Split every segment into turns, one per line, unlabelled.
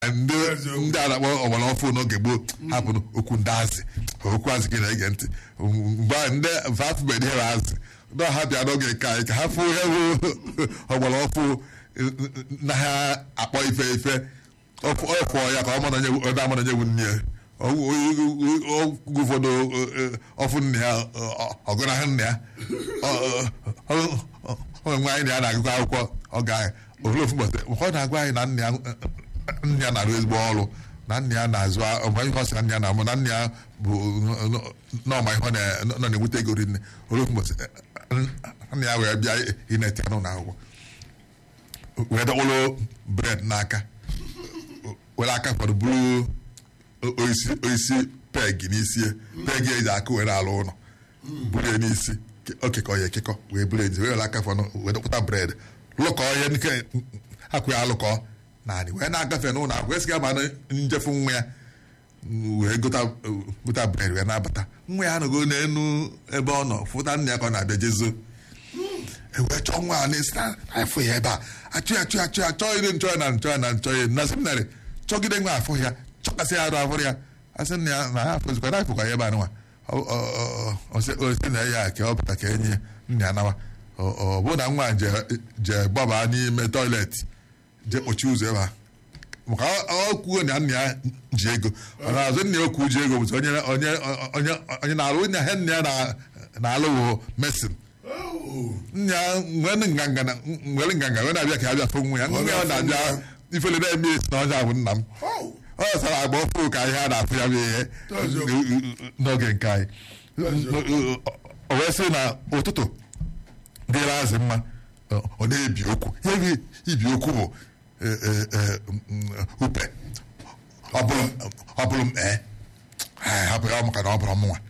ndị ndị a na-akpọ ọgbara ọfụ n'oge gboo hapụrụ okwu ndị azị okwu azị gị na-ege ntị mgbe ahụ ndị afụbeghị ihe azị ndị ọha bịa n'oge nke anyị ka ha fụ ihe bụ ọgbara ọfụ na ha akpọ ife ife ọfụ ya ka ọ mara onye amara onye bụ nne ya oge ụfọdụ ọfụ nne ya ọgụnahụ nne ya onwe nwe anyị na ya na-agụkọ akwụkwọ ọ ga ofu ụbọchị ụfọdụ na-agwa anyị na nne ya nne ya na-arụ ezigbo ọrụ na nne ya na-azụ ọma ihe ọsị na nne ya na-amụ na nne ya bụ n'ọma ihe nọ na-enweta ego rinne ofu ụbọchị nne ya wee bịa ineti anụ na akwụkwọ wee dọkpụrụ bred n'aka were aka fọdụ bụrụ oisi peg n'isi peg eji aka were alụ ụlọ buru ya n'isi okekọ ya ekekọ wee buru ezi wee were aka fọdụ wee dọkpụta bred lụkọ ya nke akwụ ya alụkọ naanị wee na-agafe n'ụlọ akwụkwọ esiga ma njefu nwa ya wee gota bred wee na-abata nwa ya anọgo n'elu ebe ọ nọ fụta nna ya ka ọ na-abịa jezo ewee chọọ nwa a na-esi na afọ ya ebe a achụ ya achụ ya achụ ya chọọ ire nchọ ya na nchọ ya na nchọ ya na seminarị chọgide nwa afọ ya chọkasị ya arụ afọ ya asị nna ya na ha afọzikwa na afọkwa ya ebe anụnwa osi na ya ka ọ pụta ka enye nna ya nawa ọ bụ na nwa je gbaba n'ime tọiletị je kpochi ụzọ ebe a maka ọ kwuo na nna ya ji ego ọ na-azụ nna ya okwu ji ego bụzi onye na-alụ nna ya nna ya na-alụ wụ mesin nna ya nwere nganga nwere nganga wee na-abịa ka ya bịa fụ nwa ya nwa ya na-abịa ifele na-eme esi na ọnya bụ nna m ọ sara agba ọfụ ka ihe a na-afụ ya bụ ihe n'oge nke anyị o wee sị na ụtụtụ dịrị azị mma ọ na-ebi okwu ihe ibi okwu bụ upe ọ bụrụ m ee hapụ ya maka na ọ bụrụ mụnwa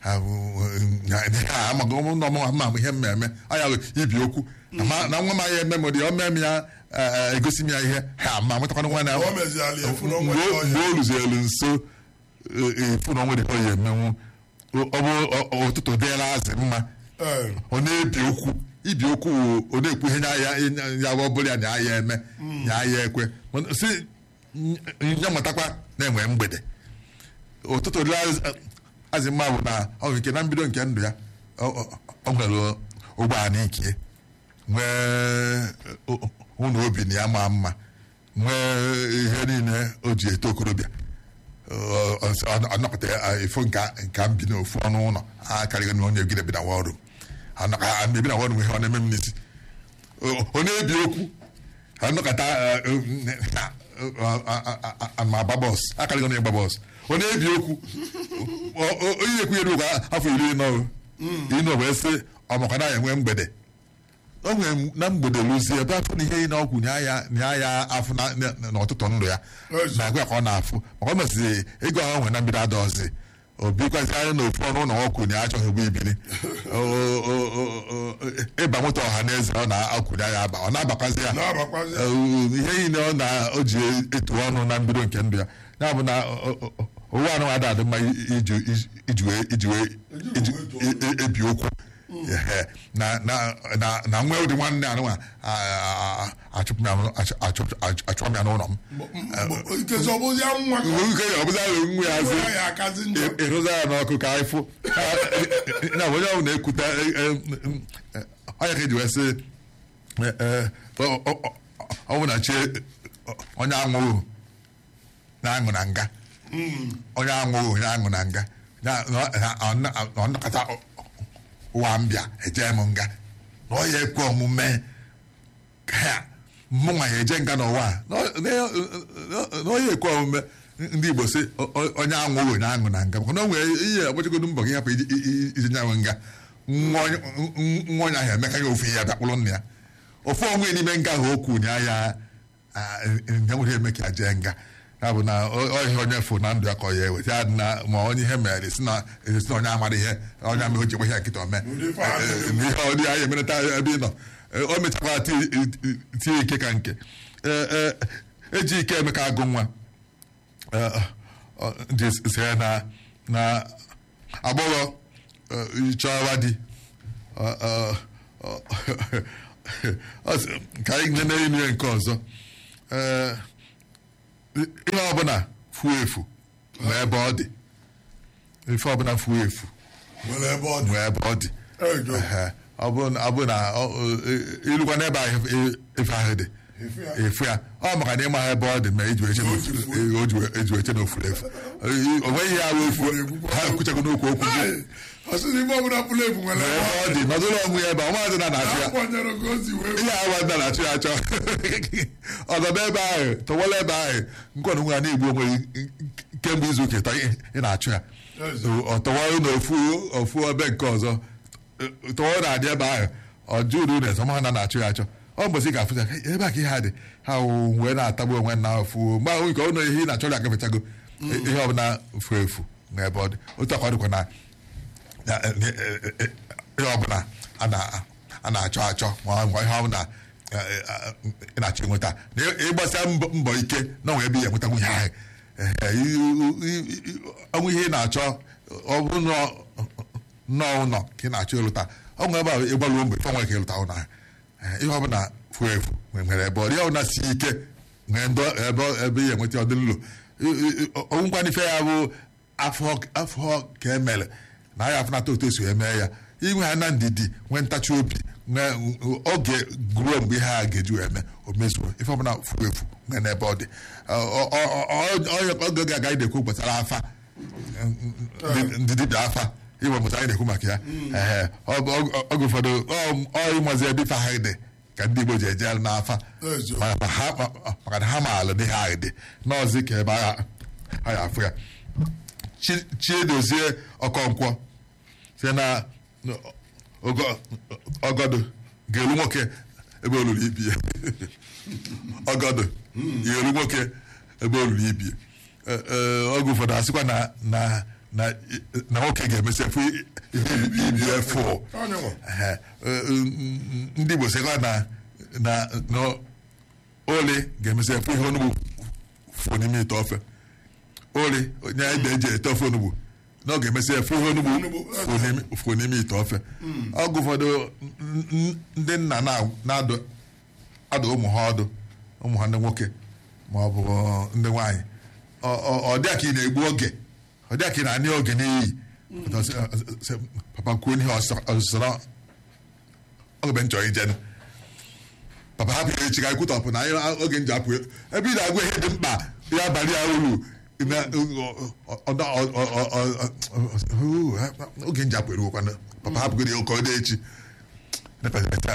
amaghị ụmụnna ọmụnwa ma ihe mmemme anya ibi okwu na nwa m anya eme m dị o mee m ya egosi m ya ihe ha ma nwetakwana nwa na mgbe o ruzielu nso efu na onwe dị ka ọ ya emenwu ọ bụ ụtụtụ dịla azị mma ọ na-ebi okwu ibi okwu ọ na-ekwu ihe ya bụ ọbụla ya na ya eme ya ya ekwe si ya matakwa na-enwe mgbede ụtụtụ dị azị mma bụ na ọ bụ nke na mbido nke ndụ ya ọ nwere ụgbọala ike nwee ụlọ obi na ya maa mma nwee ihe niile o ji eto okorobịa ọnọkọta ifo nka mbi n'ofu ọnụ ụlọ a karịghị na onye egide bi na wọrụ ebi na wọrụ ihe ọ na-eme m n'isi ọ na-ebi okwu anọkọta ma agba bọs akarịghị na ịgba bọs ọ na-ebi okwu onye ekwu ya afọ iri nọ ịnọ wee sị ọmakwa na ya enwe mgbede o nwere na mgbede lụzie ebe afọ na ihe ị na-ọgwụ nya ya afọ n'ọtụtụ ndụ ya na-agwa ya ka ọ na-afụ maka ọ mesịrị ego ahụ nwere na mbido adọzi obikwazi anya na ofu ọnụ ụlọ ọkwụ na achọghị ugbo ibili ịba moto ọha na eze ọ na-akwụnye ya aba ọ na-abakwazi ya ihe niile ọ na o ji etu ọnụ na mbido nke ndụ ya ya bụ na owu anụ ada adị mma iji wee ebi okwu na nwa ụdị nwanne anụnwa achụpụ m ya n'ụlọ m nwa ya ịrụza ya n'ọkụ ka anyị fụ na onye ọbụla na-ekwute onye ka eji wee sị ọ bụ na chi onye aṅụghị na-aṅụ na nga onye aṅụghị onye aṅụ na nga ọ nnọkọta ụwa mbịa eje m nga na ọ ya ekwe omume ka mụnwa ya eje nga n'ụwa na ọ ya ekwe omume ndị Igbo sị onye aṅụghị onye aṅụ na nga maka na o nwere ihe agbachagodo mbọ gị hapụ ije nyanwe nga nwa onye ahụ emeka ya ofu ihe ya bịakpụrụ nna ya ofu onwe n'ime nga ahụ okwu na ya ya nwere eme ka ya jee nga ya bụ na ọhịa onye fụ na ndụ ya ka ọ ya eweta ya na ma onye ihe mere si na onye amara ihe onye ama o ji ihe nkịta ome ihe ọdị ya emereta ebe ị nọ o mechakwa tie ike ka nke eji ike emeka agụ nwa ndị sere na na agbọghọ chọwa di ka anyị nene ime nke ọzọ ihe ọbụla fuo efu nwee ebe ọ dị ife ọbụla fuo efu
nwere ebe ọ dị
nwee ebe ọ dị
Ejo.
Ehe. ọ bụ ọ bụ na ọ- ọ- ilukwa n'ebe ahụ ife- ife ahụ dị
Efu ya.
efu ya ọ maka na ịma ebe ọ dị ma eji eche eji eche n'ofuru efu o nweghị ihe ahụ efu ha ekwuchago n'okwu okwu gị
Hey, ọ sị na ife ọbụla pụrụ efu nwere
ebe
ebe ọ
ọ dị nọdụrụ onwe ya ebe ọmaazị na na-achụ ya
akwanyere ka o si wee
ihe awa nna na-achụ ya achọ ọnọdụ ebe ahụ tọwara ebe ahụ nkwanụ nwa na-egbu onwe gị kemgbe izu ụka ịtọ ị na-achụ ya
Yes.
ọ tọwara na ofu ofu ebe nke ọzọ tọwara na-adị ebe ahụ ọ jụrụ na esọma ha na na-achụ ya achọ ọ mbọsị ga-afụ ya "Hey, ebe a ka ihe a dị ha wụ wee na-atagbu onwe na ofu mgbe ahụ nke ụlọ ihe ị na-achọrọ agafechago ihe ọbụla fu efu na ebe ọ dị otu akwa dịkwa na na- eh, eh, eh, eh, ihe ọbụla a na- a na-achọ achọ ma ọ bụ ihe ọbụla eh, eh, ị na-achọ ịnweta na ị- ịgbasịa mbọ mbọ ike na onwe ebe ị ga-enweta nwunye ahụ Eh, eh, i- i- i- ọnwụ ihe ị na-achọ ọ bụ nọ- nnọọ ụlọ ka ị na-achọ ịlụta ọ nwere ebe ahụ ịgbaluo mgbe ife nwere ka ịlụta ụlọ ahụ Eh, ihe ọbụla fuo efu nwere ebe ọ dị ihe ọbụla si ike nwere ndọ ebe ebe ị ga-enweta ọdịlụlụ ọnwụkwana ife ya bụ afọ afọ ka emere na ya afụnata otu esi eme ya inwe ha na ndidi nwee ntachi obi nwee oge guruo mgbe ihe a ga-eji wee mee o mezuo ife ọbụla fuo efu nwee n'ebe ọ dị Ọ- ọ- ọ- ọ- oge ga-aga anyị na-ekwu gbasara afa ndị- ndị dibịa afa iwe mụta anyị na-ekwu maka ya Ehe, ọ bụ- ọ- oge ụfọdụ ọ- ọ ịmazi ebe ife ahụ dị ka ndị Igbo ji eje n'afa
Ezo.
Ma- ma ha- ma- maka na ha maala n'ihe ahụ dị n'ọzi ka ebe agha ha ya afụ ya Chi- chiedozie ọkọnkwọ site na ogo- ọgọdụ ga-elu nwoke ebe olulu ibi ya ọgọdụ ga-elu nwoke ebe olulu ibi ya Ee, ee, oge ụfọdụ asịkwa na na na na nwoke ga-emesi efu ihe ibi ya fụ
Onye nwe.
Ehe, eh, mm, ndị Igbo sịkwa na na na oli ga-emesi efu ihe onugbu fụ n'ime ite ofe oli onye ede eji ete ofe onugbu na ọ ga-emesi efu ihe onugbu
Onugbu,
fụ n'ime- fụ n'ime ite ofe ọgụ ụfọdụ n- n- ndị nna na- na-adụ adụ ụmụ ha ọdụ ụmụ ha ndị nwoke ma ọ bụ ndị nwaanyị Ọ- ọ ọ dịa ka ị na-egbu oge ọ dịa ka ị na-anị oge n'iyi Pụta sị, "Ọ- ọ- sị, papa kwuo n'ihe ọsọrọ oge m chọrọ ije papa hapụ ya echi ka anyị kwutọpụ na anyị oge m ji apụ ebe ị na-agwa ihe dị mkpa ya abalị ya uru na- ọ- ọ- ọ- ọ- ọ- ọ- ọ- oge m ji apụ eruokwana papa hapụgoro ya ụkọ dị echi Nepeta-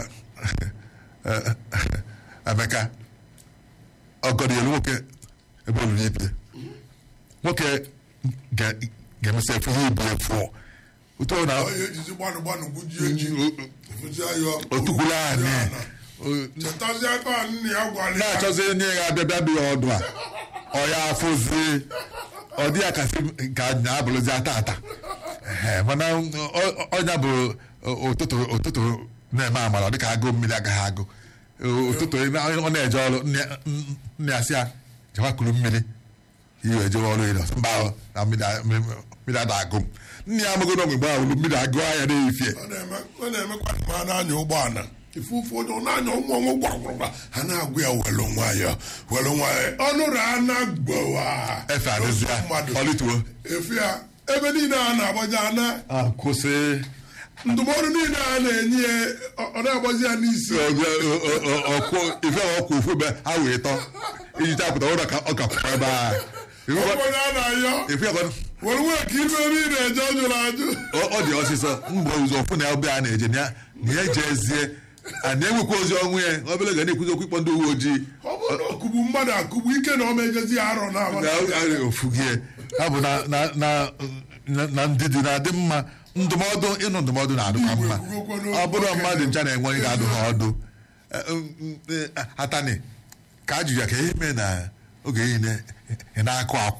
Emeka ọgọdọ ya nwoke ebe olulu ibie nwoke ga- ga-emesi efu ihe ibi efu ụtọ na
onye ejizi gbanụ gbanụ gbujie ji efuzi ayọ
otukwula anyị
chetazie aka nna ya gwara ya
na-achọzi onye ga-abịa bịa bịa ọdụ a ọ ya afụzi ọ dị ya kasị ka nya abụrụzi ata ata Ehe, mana ọ- ọnya bụ ụtụtụ ụtụtụ na-eme amara ọ dịka agụ mmiri agaghị agụ ụtụtụ ọ na-eje ọrụ nne- nne ya sị ya jewa kuru mmiri iwe ejewe ọrụ ịlọ mba ọ, na mmiri a- mmiri ada agụ m nne ya amago n'ogbe mgbe ahụ mmiri agụ anya na-efie
ọ na-eme ọ na-emekwa ma a na-anya ụgbọala ife ụfọdụ ọ na-anya ụmụ ọnwụ gwagwagwa ha na-agụ ya welu nwayọ welu nwayọ ọnụrụ a na-agbawa
efe adịzịa
mmadụ
ọlịtuo
efe ya ebe niile a na-agbaji ana
kwụsị
ndụmọdụ niile a na-enye ya ọ- ọ na-agbazi ya n'isi
ọkụ ife ọkụ ofu ebe ha wee tọ iji chapụta ụlọ ka ọ ka kwụkwa ebe a
onye a na-ayọ
ife ọkụ
were nwee ka ife ebe ị na-eje ọ jụrụ ajụ
ọ dị ọsịsọ mgbe ụzọ ọfụ na ebe a na-eje na ya na ya jezie a na-enwekwa ozi ọnwụ ya obere ga na-ekwuzi okwu ịkpọ ndị uwe ojii
ọ bụrụ na ọkụgbu mmadụ akụgbu ike na ọ mejezi ya arọ na
na ofu gị ha bụ na na na na- na ndidi na-adị mma ndụmọdụ ịnụ ndụmọdụ na-adịkwa mma ọ bụrụ mmadụ ncha na-enwe onye ga-adụ ha ọdụ Eh, mm, eh, atani ka ajụ ya ka ihe mee na oge niile ị na-akụ akwụ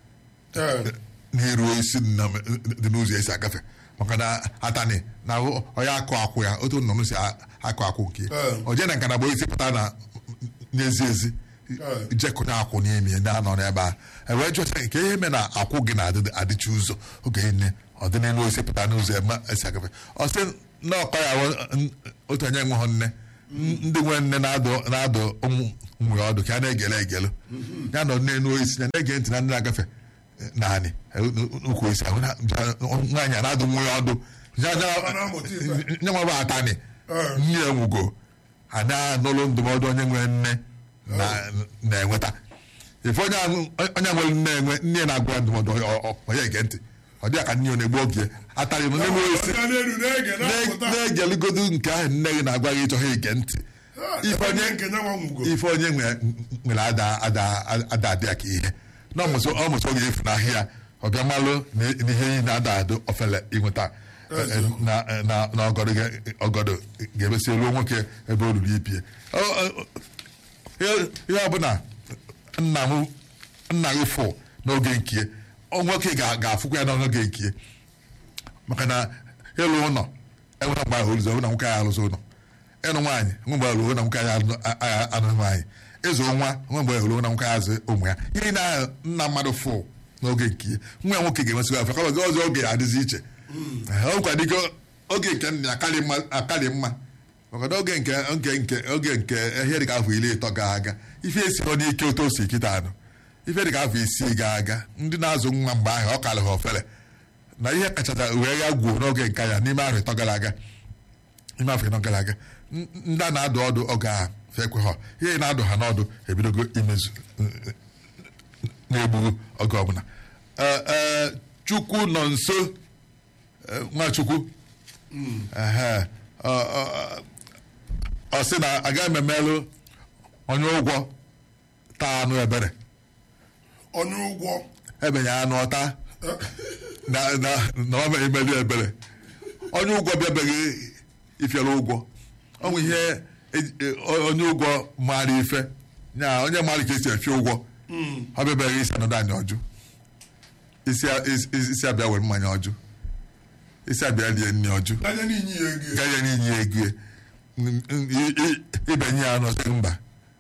n'iru isi dị na- dị n'ụzọ esi agafe maka na atani na onye akụ akwụ ya otu nnụnụ si a- akụ akwụ nke
Eh.
o jee na nka na isi pụta na n'ezi ezi
Eh.
jekụta akwụ n'ime ndị anọ n'ebe a e wee jụta nke ihe mee na akwụ gị na-adịcha ụzọ oge niile ọ dị n'elu isi pụta n'ụzọ eme esi agafe ọ sị na ọkọ ya wụ- n- otu onye nwe hụ nne ndị nwe nne na-adụ na-adụ ụmụ ụmụ ya ọdụ ka a na-egele egelu ya nọ n'elu osisi ya na-ege ntị na ndị na-agafe naanị ukwu osisi ahụ na- nwaanyị a na-adụ nwa ya ọdụ Ya- ya-
Ọ na-amụta ife.
nye nwa bụ atani
Ee.
nne ya nwugo a na-anụlụ ndụmọdụ onye nwere nne na- na-enweta ife onye ahụ- onye nwere nne enwe nne ya na-agwa ya ndụmọdụ ọ- ọ- onye ege ntị ọ dịghị ka nne ya na-egbu oge atarị m n'elu osisi
Ọga n'elu na-ege na-apụta
na-egeligodu nke ahụ nne gị na-agwa gị ịchọghị ige ntị ife onye
nke nyanwa nwugo
ife onye nwe- nwere ada ada ada adị ya ka ihe na ọmụsọ ọmụsọ oge efu n'ahịa ọbịa malụ na na ihe niile na-ada adụ ofele ịnweta eh, na na na ọgọdọ ga- ọgọdọ ga-emesi elu nwoke ebe o ruru ibie Ọ- ọ- ihe ihe ọbụla nna m nna gị fụ n'oge nkie ọ nwoke ga- ga-afụkwa ya n'oge nkie maka na ịlụ ụlọ enwere mgbe ahụ ụzọ na nwoke anyị alụzụ ụlọ ịnụ nwaanyị nwe mgbe alụo na nwoke anyị alụ- a- a- anụ nwaanyị ịzụ nwa nwe mgbe alụo na nwoke anyị azụ ụmụ ya ihe na nna mmadụ fụ n'oge nke ya nwa ya nwoke ga-emesịkwa afọ kama ọzọ oge adịzi iche ọkwa dịka oge nke nna ya akarị mma akarị mma maka na oge nke oge nke oge nke ihe dịka afọ iri ịtọ ga aga ife esi ọ n'ike otu o si kịta anụ ife dịka afọ isii ga aga ndị na-azụ nwa mgbe ahụ ọ karị ha ofele na ihe kachacha wee ya gwuo n'oge nke ya n'ime afọ ịtọ gara aga n'ime afọ ịtọ gara aga n- ndị a na-adụ ọdụ oge a fekwe ha ihe na-adụ ha n'ọdụ ebidogo imezu na-egbughu oge ọbụla Ee, ee, chukwu nọ nso ee, nwachukwu Ehe. Ọ- ọ- ọ sị na agaghị m emelụ onye ụgwọ taa anụ ebere
onye ụgwọ
ebenye anụ ọta na na na ọ mere imeli ebere onye ụgwọ bịabeghị ifiere ụgwọ ọ bụ ihe eji- e- o- onye ụgwọ maara ife nya onye maara ka esi efi ụgwọ ọ bịabeghị isi anọdụ anyị ọjụ isi a- isi- isi abịa were mmanya ọjụ isi abịa rie nri ọjụ
anya n'inyi ya ego
gaghị n'inye ya ego ya. N- n- i- i- ibenye ya n'ọsị mba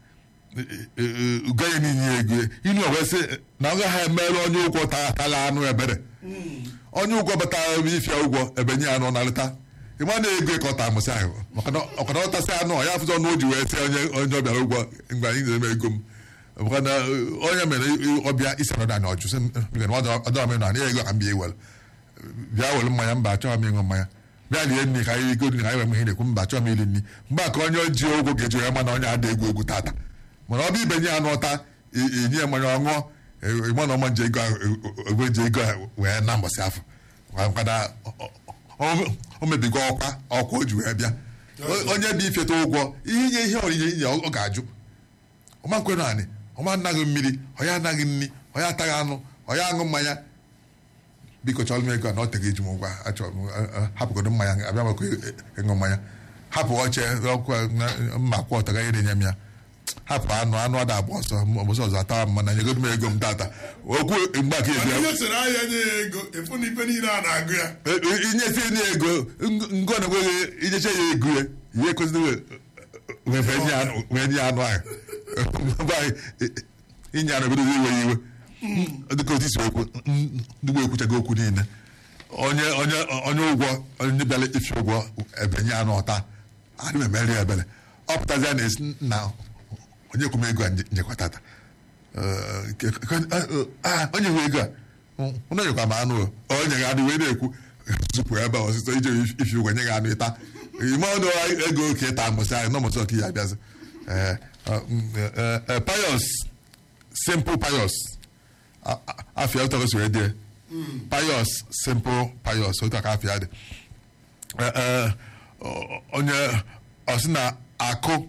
gaghị n'inye ya ego ya. inu ọgwa sị na ọ gaghị emerụ onye ụgwọ ta- tara anụ ebere onye ụgwọ batara ebe ifia ụgwọ ebenye ya anụ na-alụta ịma na ego ka ọ ta amụsị ahụ maka na ọkana ọ tasị anụ ọ ya afụzọ ọnụ o ji wee sị onye onye ọbịara ụgwọ mgbe anyị na-eme ego m maka na uh, onye mere ọbịa isi anọdụ anyị ọjụ sị m, "Biko, na ọ dọrọ m ịnụ anyị ego ka m bịa iwere bịa were mmanya mba achọghị m ịṅụ mmanya bịa lie nri ka anyị rigoro nri ka anyị wee ihe na-ekwu mba achọghị m iri nri mgbe a ka onye ji ụgwọ ga-eji wee ma na onye ada egwu egwu tata mana ọ bụ ibenye ya n'ụta i- inye ya mmanya ọṅụọ ịma na ọma nje ego ahụ egwe ji ego ahụ wee na mbọsị afọ maka na ọ- ọ- o mebigo ọkwa ọkwa o ji wee bịa O- onye dị ifeta ụgwọ ihe inye ihe onyinye inye ọ ọ ga-ajụ ọma nkwenụ anị ọma anaghị mmiri ọya anaghị nri ọya ataghị anụ ọya aṅụ mmanya biko chọrọ m ego a na ọ teghị eji m ụgwọ achọrọ m a- a- hapụgodo mmanya abịa maka ịṅụ mmanya hapụ oche ọkwa na- mma kwụ ọtọ gaghị na-enye m ya hapụ anụ anụ ada agba ọsọ mbọsị ọzọ atawa m mana nyegodo m ego m tata okwu mgbe aka
mana
ebi
onye sere ahịa nye ya ego efu na ife niile a na-agụ ya
inyefe nye ego ngo na enweghị inyecha ya ego ya ihe ekwesịrị wee wee nye anụ wee nye anụ ahụ Mgbe anyị, inye anụ ebidozi iwe ya iwe dịka otu isi okwu ndị gboo ekwuchago okwu niile onye onye onye ụgwọ onye bịara ifi ụgwọ ebenye anụ ọta adị m emeri ya ebere ọ pụtazi ya na-esi na onye kwụ m ego a nje- njekwa tata Eh, ke- ke- ah, onye nwe ego a onye nyekwa m anụ o onye ga adị wee na-ekwu zupụ ebe a ọsịsọ ije ifi ụgwọ nye gị anụ ịta ime ọnụ ego ka ịta mbọsị ahụ nọmọsị ọka ya abịazị Eh, eh, mm, eh, eh, pious simple pious A- a- afia ụtọ gosiri dị pious simple pious otu aka afia dị Eh, eh, o- onye ọsị na akụ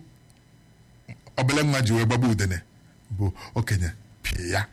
obele nwa ji wee gbagba udene bụ okenye pie ya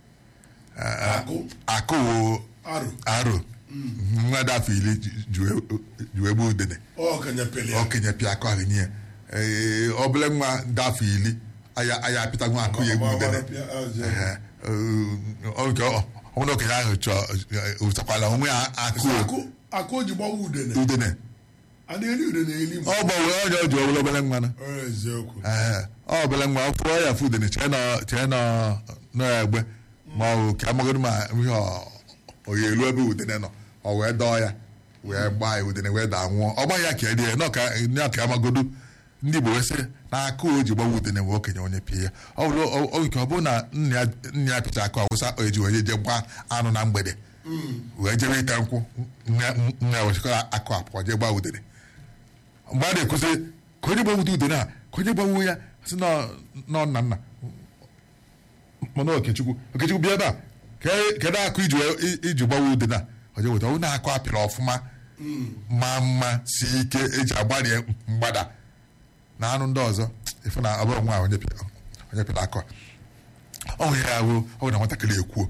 akụ
akụ wo
arụ
aro nwa dị afọ iri ji- ji wee- ji wee gba udene
ọkanya pele ya
okenye pịa akụ ahụ nye ee obele nwa dị afọ iri aya aya apịta nwa akụ ya egbu udene Ehe, ọ- nke ọ- ọ bụrụ okenye ahụ chọọ ụtakwala onwe ya akụ
akụ akụ o ji gbawa udene
udene
a na-eri udene eli m
ọ gbanwee onye o ji obere obere nwa na
Ọ eziokwu
Ee, ọ obere nwa ọ fụọ ya fụ udene chee nọ chee nọ n'egbe ma ọ bụ ka amagodo ma ihe ọ- ọ ya elu ebe udene nọ ọ wee dọọ ya wee gbaa ya udene wee daa nwụọ ọ gbaghị ya ka erie nọ ka ya ka amagodo ndị igbo wee sị na aka o ji gbawa udene wee okenye onye pịa ya ọ bụrụ ọ- ọ- nke ọ bụrụ na nna ya nna ya pịcha aka ọwụsa o eji wee je gbaa anụ na mgbede wee jebe ite nkwụ nna nna ya wechikọrọ akụ apụọ jee gbaa udene mgbe a na-ekwuzi ka onye gbawu udene a ka onye gbawu ya sị nọ nọ nna nna mana okechukwu okechukwu bịa ebe a ke- kedu akụ iji wee- i- iji gbawa udene a oje weta ọ na-akụ apịrị ọfụma ma mma si ike eji agbarie mgbada na anụ ndị ọzọ ife na ọ bụrụ nwa onye pịa- onye pịrị akụ a. ọ nwere ya bụ ọ bụ na nwatakịrị ekwuo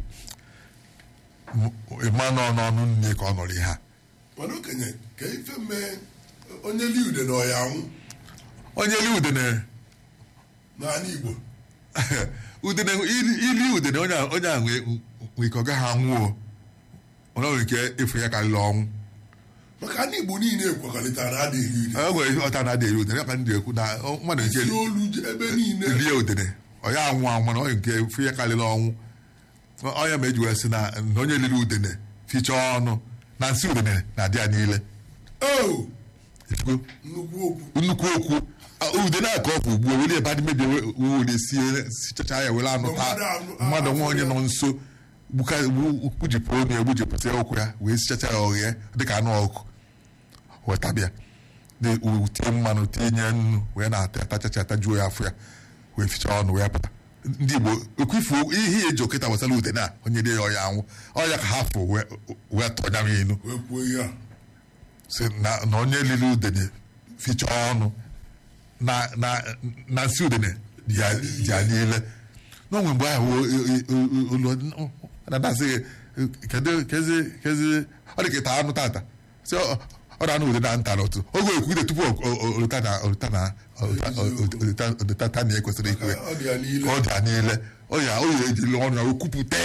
ịma nọ n'ọnụ nne ka ọ nọrọ ihe a
mana okenye ka ife mee onye li ude na ọya anwụ
onye li udene
n'ala igbo
udene ili ili udene onye a- onye a nwee nwee ike ọ gaghị anwụọ onye nwere ike ịfụ ya karịrị ọnwụ
maka ndị igbo niile ekwekọrịtara na adịghị ude
e nwere ihe ọta na-adị eri udene ya ka ndị ekwu na ọ- mmadụ nke
si olu je- ebe niile
rie udene ọ ya anwụ anwụ mana onye nke fụ ya karịrị ọnwụ onye ma eji wee sị na na onye liri udene fichaa ọnụ na nsị udene na-adị ya niile
o
Ifugo?
nnukwu okwu
nnukwu okwu a- ude na-akọ ọfụ ugbu a were ebe adị mebie were sie sichacha ya were anụ taa
Mmadụ anụ-
mmadụ nwa onye
afọ
nọ
ya.
nso gbuka- gbu- gbujipụ onu ya gbujipụta ụkwụ ya wee sichacha ya ọghịa dịka anụ ọkụ wetabịa tie mmanụ tinye nnu wee na-ata atachacha atajuo ya afọ ya wee fichaa ọnụ wee pụta ndị Igbo ekwifu ihe eji okịta gbasara ude na onye dị ya ọya anwụ ọya ka ha fụ wee wee tọnya m inu
wee kwuo ihe a
sị na na onye lili udene fichaa ọnụ na na na nsị udene dị ya dị ya niile n'onwe mgbe ahụ olu na-adasị kedu kezi kezi ọ dị ka ịta anụ tata sị ọ ọ na-anụ udene na nta n'otu oge ekwude tupu oluta na oluta na oluta na ekwesịrị ikwe
ọ dị ya niile
ka ọ dị ya niile ọ ya o ya ejiri ọnụ ya okwupụte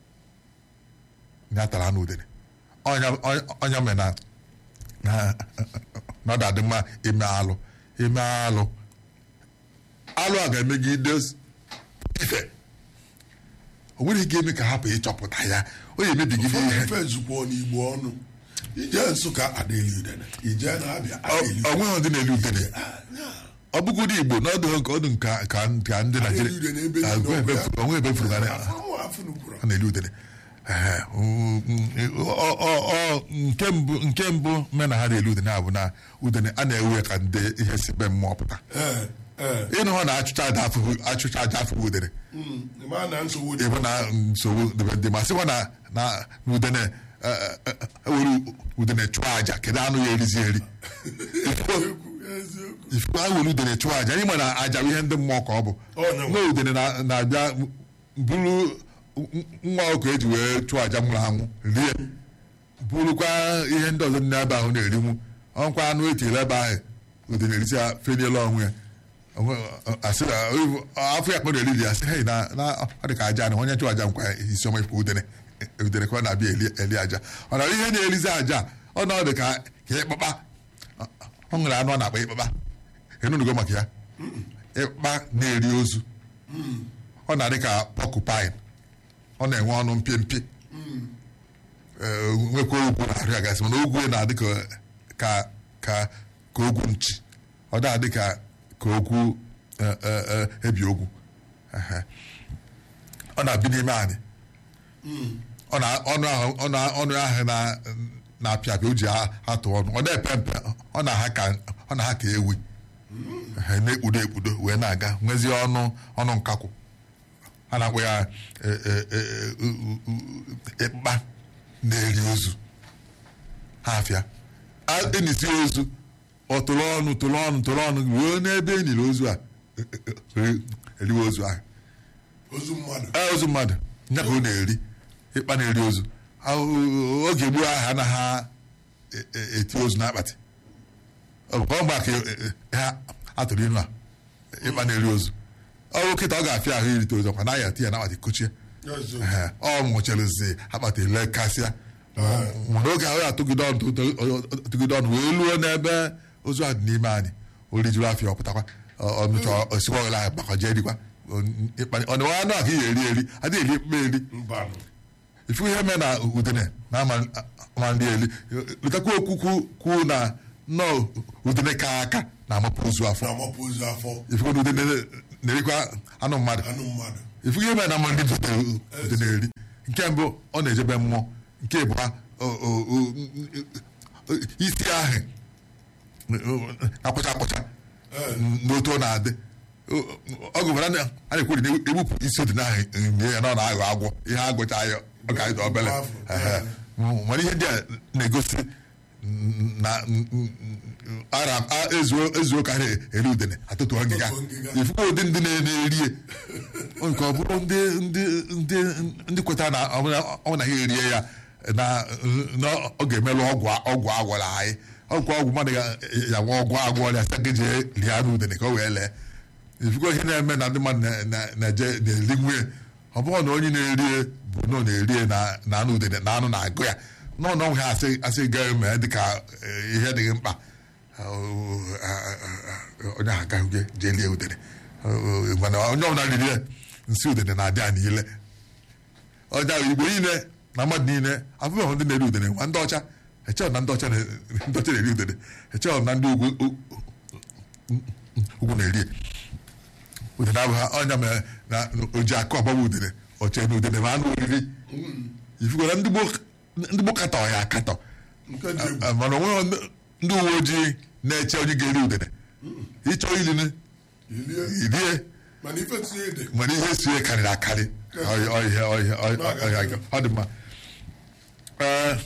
ya tara anụ udene ọnya ọnya mere na na na ọ dị mma ime alụ ime alụ alụ a ga-emegide ife o nwere ike eme ka hapụ ịchọpụta ya o ya emebigide
ụfọdụ
ihe
ife zukwa n'igbo ọnụ ije nsụka adịghị udene ije na-abịa adịghị
ọ nweghị ndị na-elu udene ọ bụgodị igbo na ọdụ ka ọdụ nka ka ka ndị
Elu udene ebe
Naijiria
niile ọ bụ ya.
onwe ebe furu na
afọ afọ nukwuru
a na-elu udene Ehe, mm, ọ- ọ- ọ- nke mbụ nke mbụ me na ha na-elu udene a bụ na udene a na-ewe ka ndị ihe si be mmụọ pụta
ee ee
ịnụ hụ na achụcha aja afụghị achụcha aja afụghị udene
Mm, ma na nsogbu dị
ịbụ na nsogbu dịbe ndị ma sịkwa na na na udene eh, eh, eh, ewere udene chụọ aja kedu anụ ya erizi eri
eziokwu eziokwu
ifu a were udene chụọ aja anyị ma na aja bụ ihe ndị mmụọ ka ọ bụ
Ọ na-
nwa udene na- na-abịa bụrụ nwa ọkụ eji wee chụọ aja nwụrụ anwụ rie bụrụkwa ihe ndị ọzọ ndị ebe ahụ na-erinwu ọnkwa anụ etinyere ebe ahụ udene erisi ya feniela ọnwụ ya Onwe- asị na afọ ya kpọrọ eriri ya sị hei na na ọ dị ka aja na onye chụọ aja nkwa isi ọma ikwu udene udene ka ọ na-abịa eli eli aja ọ na ihe na-erizi aja ọ na ọ dị ka ka ịkpakpa ọ nwere anụ ọ na-akpa ịkpakpa enunugo maka ya ịkpa na-eri ozu ọ na-adị ka pọkụpain ọ na-enwe ọnụ mpịa mpị Ee, nwekwa ogwu na-arị ya gasị mana ogwu ya na-adị ka ka ka ka ogwu nchi ọ na-adị ka ka ogwu eh, eh, eh, ebi ogwu Ehe. ọ na-abi n'ime anyị ọ na ọnụ ahụ ọ na ọnụ ahụ na na-apịa apịa o ji a- atụ ọnụ ọ na-epe mpe ọ na-aha ka ọ na-aha ka ewi Ehe, na-ekpudo ekpudo wee na-aga nwezie ọnụ ọnụ nkakwụ a na-akpọ ya eh, eh, eh, u- u- u- ịkpa na-eri ozu ha afịa A- enisi ozu ọ tụrụ ọnụ tụrụ ọnụ tụrụ ọnụ ruo n'ebe eniri ozu a eh, eh, eh, eriwe ozu ahụ
ozu mmadụ
Ee, ozu mmadụ nya ka ọ na-eri ịkpa na-eri ozu Ahụ- oge gboo ahụ anaghị e- e- eti ozu n'akpatị ọ bụ mgbe ka e- e- ha atụrụ inu a ịkpa na-eri ozu ọrụ kịta ọ ga-afịa ahụ irite ozu ọkwa naghị ati ya n'akpatị kuchie
eziokwu
Ehe, ọ nwụchirizi akpatị lekasịa mana oge ahụ ya atụgide ọnụ tụ- tụ- tụgide ọnụ wee luo n'ebe ozu ahụ dị n'ime anyị o rijuru afịa ọpụtakwa ọmịcha osiwa ọghịla anyị gbakọje erikwa ọnịwa anụ ahụ ihe eri eri adịghị eri mkpa eri
mbanụ
ifu ihe mee na udene na ama ama nri eli letakwa okwu kwu- kwu na nnọọ udene ka aka na-amapụ ozu afọ
na-amapụ ozu afọ
ifugo na udene na-erikwa anụ mmadụ
anụ mmadụ
ifugo ime na mmadụ zutere udene eri nke mbụ ọ na-ejebe mmụọ nke abụọ o- o- o- isi ahụ na-akpụcha akpụcha n'otu ọ na-adị ọ gụbara na a na-ekwuri na egbupụ isi odine ahụ nye ya na ọ na-aghọ agwọ ihe agụcha ya ọ ga-adị obele Ehe. mana ihe ndị a na-egosi na ara ezuo ezuo ka ha eri udene atụtụ ngịga
Atụtụ ngịga.
ifugo ụdị ndị na-erie nke ọ bụrụ ndị ndị ndị ndị kweta na ọ bụla- ọ bụ na ha erie ya na na ọ ga-emelụ ọgwụ ọgwụ agwọrọ anyị ọgwụ ọgwụ mmadụ ga- ya nwa ọgwụ agwọrọ ya sị gị jee lie n'udene ka o wee lee ifugo ihe na-eme na ndị mmadụ na- na- na-eje na-eri nwunye ọ bụrụ na onye na-erie bụ na ọ na-erie na na anụ udene na anụ na-agụ ya nọ na ọnwụ ha asị asị gaa mee dịka eh, ihe dịghị mkpa onye ahụ agaghị jee lie udene mana onye ọbụla riri ya nsị udene na-adị ya niile ọja igbo niile na mmadụ niile afụbeghị ndị na-eri udene ma ndị ọcha echehọ na ndị ọcha na- ndị ọcha na-eri udene echehọ na ndị ugwu ugwu na-eri ya. udene abụghị ọnya mere na oji akụ ọgbagba udene oche na udene ma anụ oriri ifugo na ndị gboo- ndị gboo katọ ya akatọ
nke dị egwu
Ah, mana onweghị ndị- ndị uwe ojii na-eche onye ga-eri udene ịchọ ilinu
ilie
irie
mana ife tinye ede
mana ihe sie karịrị akarị Ọ- ọ- ihe- ọ- ihe- ọ- ọ- ọ- ọ dị mma Ee,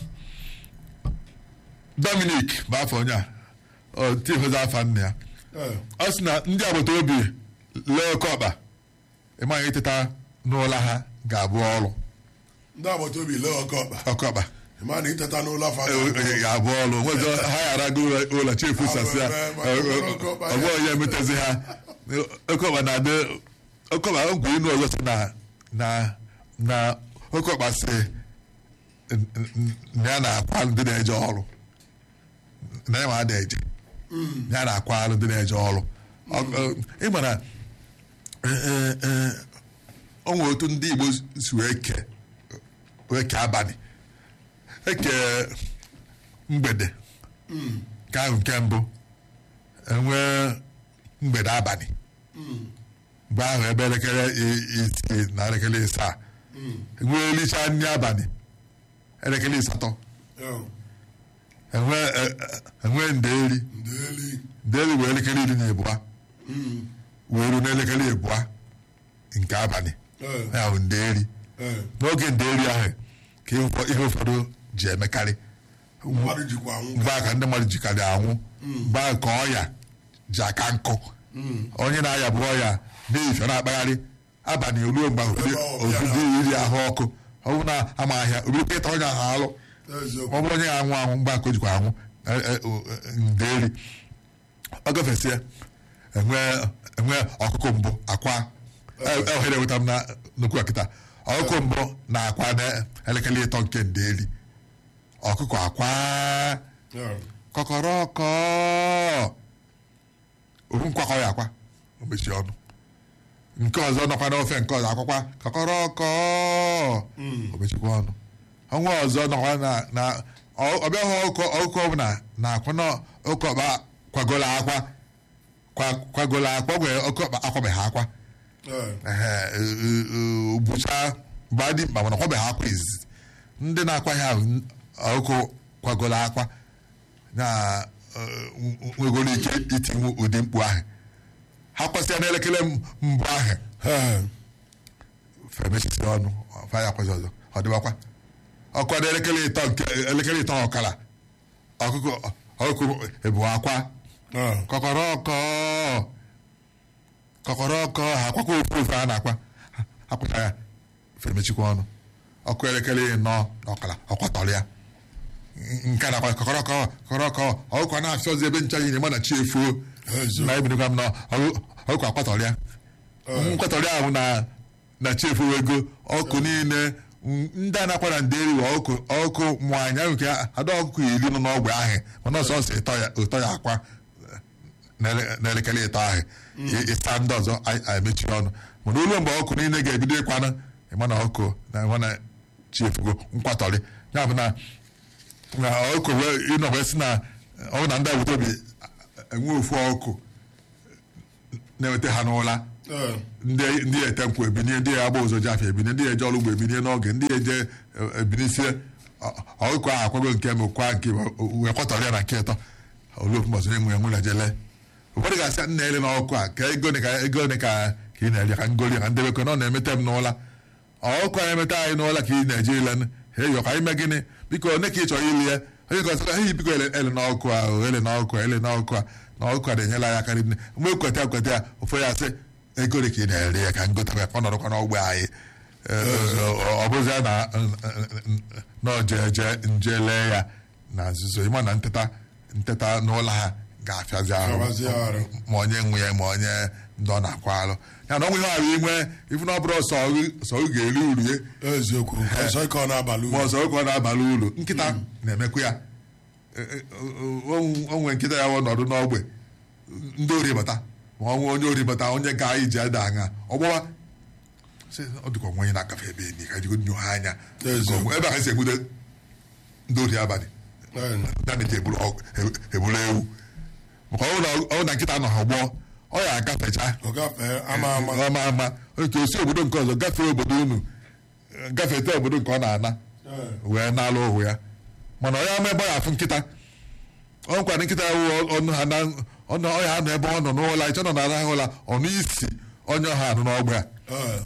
Dominic bụ afọ onye a ọ tifozi afa nna ya
Ee,
ọ sị na ndị agbata obi lee oke ọkpa ịmaghị ịteta n'ụlọ ha ga-abụ ọrụ
ndị agbata obi lee ọkọ ọkpa
oke ọkpa
ma na iteta n'ụlọ afa
ga-abụ ọrụ nwezọ ha ghara go ụlọ chefu sasị ya ọgbọ ya emetezi ha oke ọkpa na-adị oke ọkpa ogwe inu ọzọ sị na na na oke ọkpa sị na ya na-akwa ndị na-eje ọrụ na ya ma ada eje ya na-akwa alụ ndị na-eje ọrụ Ọ- ọ- ị mara o nwere otu ndị Igbo si wee kee wee kee abalị eke mgbede nke ahụ nke mbụ enwee mgbede abalị mgbe ahụ ebe elekere i- isii na elekere isaa enwee elicha nri abalị elekere ịsatọ enwee e- e- enwee ndeeri
ndeli
ndeeri wee elekere iri na abụọ wee ruo n'elekere abụọ nke abalị ya bụ ndeeri n'oge ndeeri ahụ ka ihe ụfọ- ihe ụfọdụ ji emekarị
mmadụ jikwa anwụ
mgbe a ka ndị mmadụ jikarị anwụ mgbe a ka ọya ji aka nkụ onye na-aya bụ ọya na-efe na-akpagharị abalị ruo mgbe
Ebe ọ bịara.
obido iri ahụ ọkụ ọ bụrụ na ama ahịa obirikwa ịta onye ahụ alụ
eziokwu
ọ bụrụ onye ga-anwụ anwụ mgbe aka o jikwa anwụ e- e- o- e- ndeeri ọ gafesịa enwee enwee ọkụkọ mbụ akwa e- e- ohere enweta m na nnukwu akịta ọkụkọ mbụ na akwa na elekere ịtọ nke ndeeri ọkụkọ akwa kọkọrọkọ ofu nkwakọ ya akwa o mechie ọnụ nke ọzọ nọkwa n'ofe nke ọzọ akwakwa kọkọrọkọ o mechikwa ọnụ ọnwa ọzọ nọkwa na na ọ- ọbịa hụ ọkụkọ ọkụkọ ọbụla na akwa na oke ọkpa kwagolo akwa kwa- kwagolo akwa gwe oke ọkpa akwabeghị akwa ehe bụcha mgbe dị mkpa mana ọkwabeghị akwa izizi ndị na-akwa ya ahụ ọkụ kwagolo akwa na eh, nwegoro ike itinwu ụdị mkpu ahụ ha kwasịa n'elekere mbụ ahụ femechisi ọnụ fa ya kwazi ọzọ ọ dịbakwa ọkwa n'elekere ịtọ nke elekere ịtọ ọkara ọkụkọ ọkụkọ ebu akwa kọkọrọkọ kọkọrọkọ ha akwakwa ofu ofu a na-akwa akwacha ya femechikwa ọnụ ọkụ elekere ịnọ na ọkara ọkwatọrọ ya nke a nakwa kọkọrọkọ kọkọrọkọ ọkụkọ na-afịa ọzọ ebe ncha nyere mana chi efuo
Ezo.
na ebinekwa m na ọkụ- ọkụkọ akwatọrọ ya nkwatọrọ ahụ na na chi efuo ego ọkụ niile m- ndị a nakwa na nderi wa ọkụ ọkụ nwanyị ahụ nke ada ọkụkọ iri nọ n'ọgwụ ahụ mana ọsọ ọsọ ịtọ ya ụtọ ya akwa n'ele- n'elekere ịtọ ahụ ị- ịsa ndị ọzọ a- a emechiri ọnụ mana olu mgbe ọkụ niile ga-ebido ịkwanụ ịma na ọkụ na ịma na chi efugo nkwatọrị ya bụ na na ọkụ wee ịnọ wee sị na ọ bụ na ndị agbata obi enwe ofu ọkụ na-eweta ha n'ụla
Ee,
ndị ndị ete nkwụ ebinie ndị agba ụzọ ji afịa ebinie ndị eje ọrụ ugbo ebinie n'oge ndị eje ebinisie ọkụkọ ahụ akwago nke m kwa nke wee kwatọrọ ya na nke ịtọ oluofu mbọsị onye nwe ya nwụla jele ụfọdụ ga-asị nna ele n'ọkụ a ka ego ole ka ego ole ka ka ị na-eri ka ngoli ka ndebekọ na ọ na-emete m n'ụla ọkụ anyị emeta anyị n'ụla ka ị na-eje ile he yọ ka anyị mee gịnị biko one ka ị chọrọ ili ya onye ka ọsịkwa ehi biko ele ele n'ọkụ a o, ele n'ọkụ a ele n'ọkụ a na ọkụ a na-enyela ya aka nne mgbe ekweta ekweta ya ụfọdụ ya sị ego ole ka ị na-eri ya ka ngota ya ka ọ nọrọkwa n'ọgbe anyị ọ bụzi ya na na ojeje nje lee ya na nzuzo ịma na nteta nteta n'ụlọ ha ga-afịazi
Afịazi
ahụ
arụ.
ma onye nwe ya ma onye ndị ọ na-akwa alụ ya na ọnwụ ihe arụ inwe ifu na ọ bụrụ sọ ọ- sọ ọ ga-eri uru ya
eziokwu ọzọ ike ọ na-abalị
ma
uru
ọzọ oge ọ na-abalị uru nkịta na-emekwa ya E- e- o- o nwere nkịta ya wụ nọdụ n'ogbe ndị ori bata ma ọ nwee onye ori bata onye ga iji ada aṅa ọgbọwa sị, ọ dịka onwe onye na-agafe ebe enyi ka jigo nyo ha anya
Eziokwu.
ebe a si egbude ndị ori abalị
Ee,
ndị a na-eji eburu ọgụ- e- eburu ewu maka ọ bụrụ na- ọ bụrụ na nkịta nọ ha gbọọ ọ ya agafecha
ọ gafee ama ama
ama ama otu osi obodo nke ọzọ gafee obodo unu gafete obodo nke ọ na-ana
Ee,
wee na-alụ ohu ya mana onye ama ebe ọ ya afụ nkịta ọ nkwado nkịta ya wụ ọnụ ha na ọnụ ọya anọ ebe ọ nọ n'ụlọ ịchọ nọ na-arahụ ụla ọnụ isi onye ọha anụ n'ọgba ya
ee,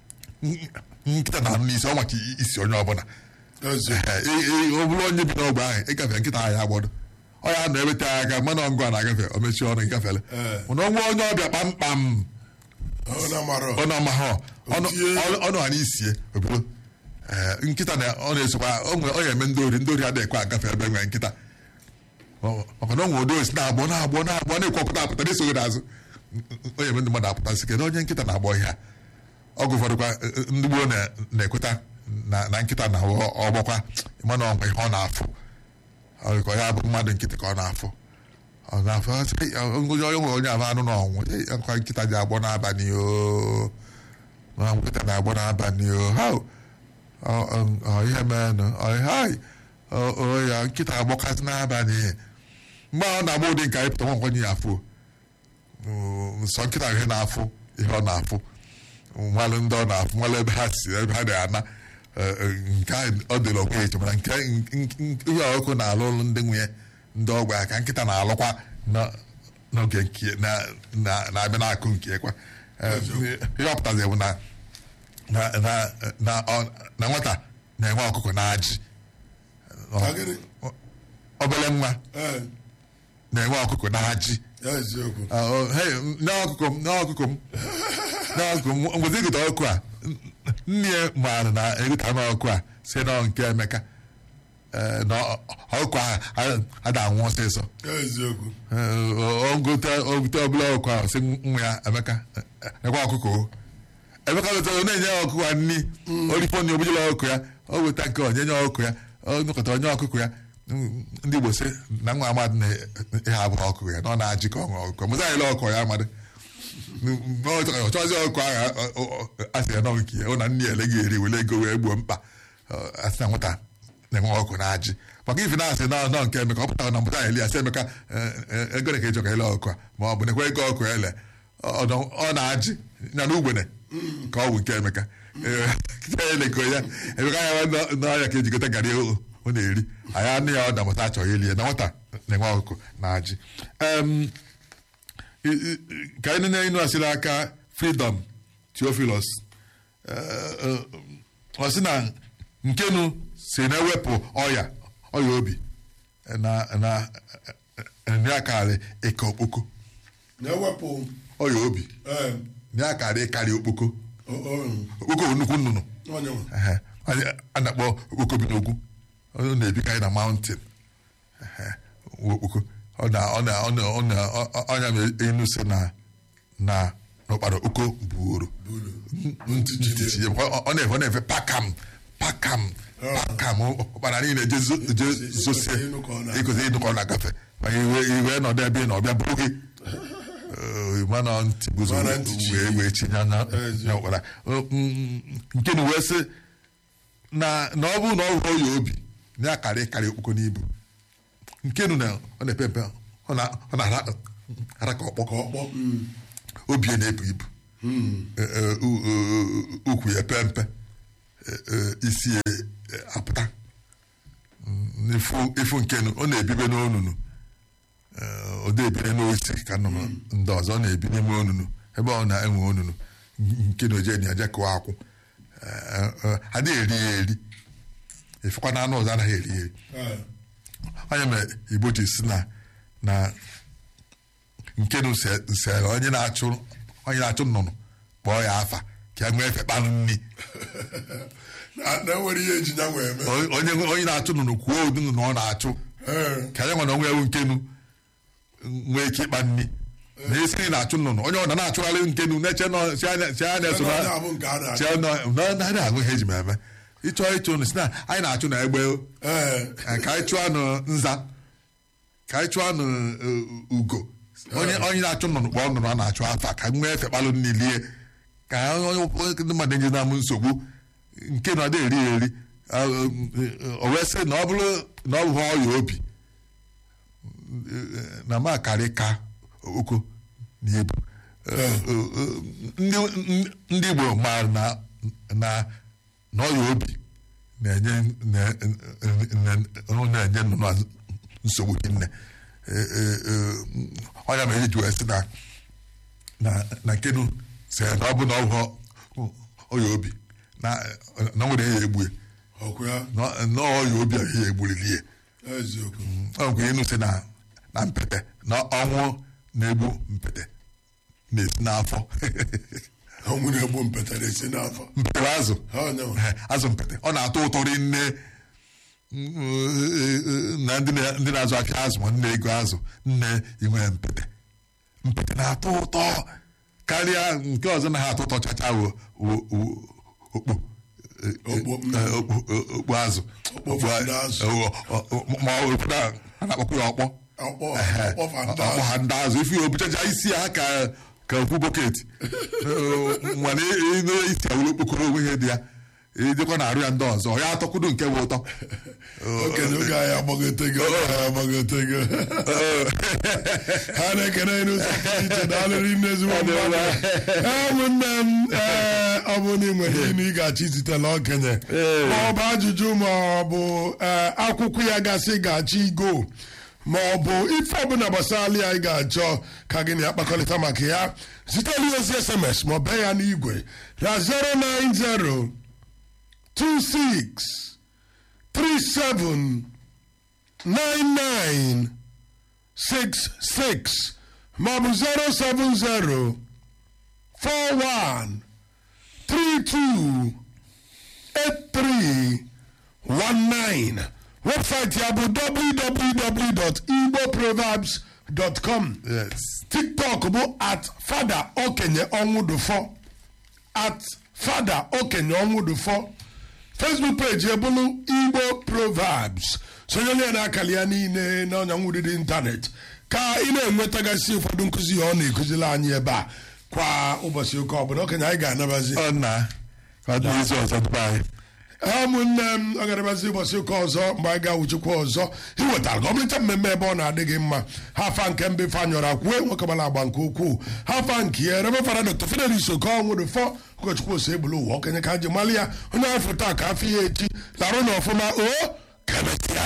nkịta na-anụ n'isi ọ maka isi onye ọbụla
eziokwu
Ee, ị- ị- ọ bụrụ onye bi n'ọgba ahụ ịgafe nkịta ahụ ya agbọdọ ọ ya nọ eweta ya aka mana ngụ a na-agafe o mechie ọnụ ịgafele
Ee.
mana onwe onye ọbịa kpamkpam
ọ na-amara
ọnụ ọmahọ ọnụ
Otie.
ọnụ- ọnụ ha n'isie obodo Ee, nkịta na ọ na-esokwa o nwere- ọ ya-eme ndị ori ndị ori adịghị ekwe agafe ebe nwere nkịta Ọ- maka na o nwere ụdị osi na-agbọ na-agbọ na-agbọ na-ekwe ọpụta apụta na-esoghị n'azụ o ya eme ndị mmadụ apụta sị kedu onye nkịta na-agbọ ihe a ọgụ ụfọdụkwa eh, eh, ndị gboo na- na-ekweta na na nkịta na ọgbọkwa mana ọnwa ihe ọ na-afụ Ọ dị ka ọ ya bụ mmadụ nkịtị ka ọ na-afụ ọ na-afụ ọ sị, "Ei, onye onye nwere onye ahụ anụ na ọnwụ Ei, akwa nkịta ji agbọ n'abalị o na nkịta na-agbọ n'abalị o ha o. Ọ- ọ- ọ ihe meenụ ọ hai o o, ya nkịta agbọkasị n'abalị mgbe ọ na-agba ụdị nke anyị pụta nwa nkwenye ya afụ o. Mm, nsọ nkịta ihe na-afụ ihe ọ na-afụ nmalụ ndị ọ na-afụ nmalụ ebe ha si ebe ha na-ana Eh, eh, nke ahụ ọ dịrị onwe ya eche mana nke n- n- ihe ọkụ na-alụ ụlụ ndị nwunye ndị ọgba ya ka nkịta na-alụkwa na- n'oge nke na- na- na-abịa n'akụ nke kwa Eh, ihe ọ pụtazi bụ na na na- na ọ- na nwata na-enwe ọkụkọ na ajị
Ka gịnị?
obere nwa
ee
na-enwe ọkụkọ na ajị
eziokwu
n'ọkụkọ m n'ọkụkọ m n'ọkụkọ m ngwezi egota ọkụ a nne ya maara na egota n'ọkụ a si na nke Emeka eh, na ọ- ọkụkọ ahụ ada anwụ ọsịsọ
eziokwu
ogote ogote ọbụla ọkụkọ ahụ si nwa ya Emeka eh, ekwe ọkụkọ o Emeka wetara ọ na-enye ya ọkụkọ ya nni orifọ na ogbujela ọkụkọ ya o weta nke onye nye ọkụkọ ya ọ nụkọta onye ọkụkọ ya Mm, ndị Igbo sị na nwa amadị na ihe abụghị ọkụkọ ya na ọ na-ajị ka ọṅụ ọkụkọ mụza anyịla ọkụkọ ya amadị ọ chọzi ọkụ ahụ a sị ya nọ nke ya ọ na nne ya ele ga-eri wele ego wee gbuo mkpa Ọ, asị na nwata na-enwe ọkụ na ajị maka ife na-asị na nọ nke Emeka ọ pụtara na mpụta eli asị Emeka eh, eh, ego ole ka ịchọ ka ele ọkụ a ma ọ bụ nekwa ego ọkụ ele ọ nọ- ọ na-ajị ya na ugbene ka ọ bụ nke Emeka Eh, kịta ya eleko ya Emeka ya nọ- n'ọhịa ka ejikọta garị o ọ na-eri anyị anụ ya ọ damụta achọghị ili ya na nwata na-enwe ọkụkọ na ajị Em, I- i- ka anyị na inu asịrị aka freedom theophilus Eh, eh, ọ sị na nkenu si na-ewepụ ọya ọya obi na na nri akarị ịka okpoko
na-ewepụ
ọya obi
ee
nri akarị ịkarị okpoko
o- o-
okpoko bụ nnukwu nnụnụ
onye nwe.
Ehe. Anyị a na-akpọ okpoko bi n'ogwu ọ na-ebikarị na mountain Ehe. okpoko ọ na ọ na ọ na ọ na ọ- ọ- ọnya m enu si na na n'ụkpara oko buoro ntịtị ya. Ọ ọ na-efe ọ na-efe pakam pakam pakam ụkpara niile je zo- je zosie
ịnụ ka ọ na-
ịkụzi ịnụ ka ọ na-agafe ma iwe iwe nọdụ ebe ị na ọbịa bụrụ gị Eh, mana ntị guzo
Mana ntị chi.
wee wee chinye na
Ezi.
na ụkpara Eh, mm, nke na wee sị na na ọ bụrụ na ọ hụrụ ya obi na ya karị karị okpoko n'ibu nkenu na ọ na-epe mpe ọ na- ọ na-ara ara ka ọkpọ
ka ọ kpọọ mm.
obi ya na-ebu ibu Eh, eh, u- u- ukwu ya pe mpe Eh, eh, isi ya eh, apụta Mm, ifu ifu nkenu ọ na-ebibe n'onunu Eh, ọ na-ebire n'osi ka nnụnụ ndị ọzọ ọ na-ebi n'ime onunu ebe ọ na-enwe onunu nkenu oje na eje kụwa akwụ Eh, eh, a na-eri ya eri ifekwa na anụ ọzọ anaghị eri ya eri
Eh,
onye mere igbo ji si na na nkenu se- sere onye na-achụ onye na-achụ nnụnụ kpọọ ya afa ka e nwee efe kpanụ nri
na na enwere ihe eji ya wee mee
O- onye onye na-achụ nnụnụ kwuo ụdị nnụnụ ọ na-achụ
Eh,
ka ya nwere onwe ewu nkenu nwee ike ịkpa nri na esi nri na-achụ nnụnụ onye ọ na-achụgharị nkenu na-eche nọ si anya si anya eso
na
na
ọ bụ nke a na-achọ.
si anya na na agụ ihe eji m eme ịchọọ ịchụ nnụ si na anyị na-achụ na egbe
Eh,
Eh, ka anyị chụọ anụ nza ka anyị chụọ anụ eh, ugo onye onye na-achụ nnụnụ kpọọ nnụnụ a na-achụ afa ka nwee efe kpalụ niile ka onye onye ndị mmadụ enye na m nsogbu nke na ọ dị eri ya eri Ah, eh, o wee sị na ọ bụrụ na ọ bụ ọya obi eh, na ma karị ka oko na ebu Eh, eh, eh, ndị ndị Igbo maara na na na ọya obi na-enye na- na- na- na-enye nnụnụ a nsogbu hinne ọnya mere eji wee sị na na na nkenu sị na ọ bụ na ọ bụ ọya obi na na nwere ya egbue
ọkwa ya
na na ọya obi a ya egbulili ya
eziokwu
ọ nke enu sị na na mpete na ọnwụ na-egbu mpete na-esi n'afọ
ọnwụ na-egbu mpete na-esi n'afọ
mpete bụ azụ
Ha onye nwe.
Eh, azụ mpete ọ na-atọ ụtọ rinne na ndị na- ndị na-azụ afịa azụ ma nne ego azụ nne inwe mpete mpete na-atọ ụtọ karịa nke ọzọ na ha atọ ụtọ chacha wo wo- wo- okpo Eh, eh,
Okpo, mm.
eh, okpo eh, okpo azụ
Okpo
Okpo a-
fanda azụ.
eh, ọ- ọ- ọ- ma ọ obodo a a na-akpọkwa ya ọkpọ
ọkpọ
Ehe,
ọkpọ fanda
ọkpọ ha ndị azụ ife ya obuchacha isi ha ka ka okwu bọket mana ịnụ isi awụrụ okpokoro onwe ihe dị ya ejekwa na arụ ya ndị ọzọ ya atọkwudo nke bụ ụtọ
okenye oge anyị agbagote gị oge anyị agbagote gị ha na-ekene anyị n'ụzọ pụrụ iche na alụrị nne ezigbo mmadụ ee ụmụnne m ee ọ bụ na ị nwere ihe na ị ga-achọ izitela okenye ma ọ bụ ajụjụ ma ọ bụ ee, akwụkwọ ya gasị ga-achọ igo ma ọ bụ ife ọbụla gbasara ya ị ga-achọ ka gị na ya kpakọrịta maka ya zitela ya ozi sms ma ọ bee ya n'igwe na 090 26 37 99 66 maọbụ 070 41 32 83 19 webụsaịtị ya bụ www.igboproverbs.com
yes
tiktok bụ at fada okenye ọnwụdụfọ at fada okenye ọnwụdụfọ facebook page ebulu igbo proverbs sonyere ya n'akara ya niile na ọnya nwudidi ịntanetị ka ị na-enwetagasị ụfọdụ nkụzi ya ọ na-ekụziri anyị ebe a kwa ụbọchị ụka ọbụla okenye anyị ga-anabazi
ọ na ka ọ dị izu ọzọ dịba anyị
ụmụnne m ọ ga-anabazi ụbọchị ụka ọzọ mgbe anyị ga-awụchikwa ọzọ iwetara gị ọmarịcha mmemme ebe ọ na-adị gị mma ha afa nke mbe fanyọrọ akwue nwekọbara agba nke ukwuu ha afa nke ya rebe fara dr fidelis okonwụrụ fọ ụkọchukwu ose egbulu ụwa okenye ka ji mali ya onye afọ taa ka afọ ya echi larụ na ọfụma o ka emesịa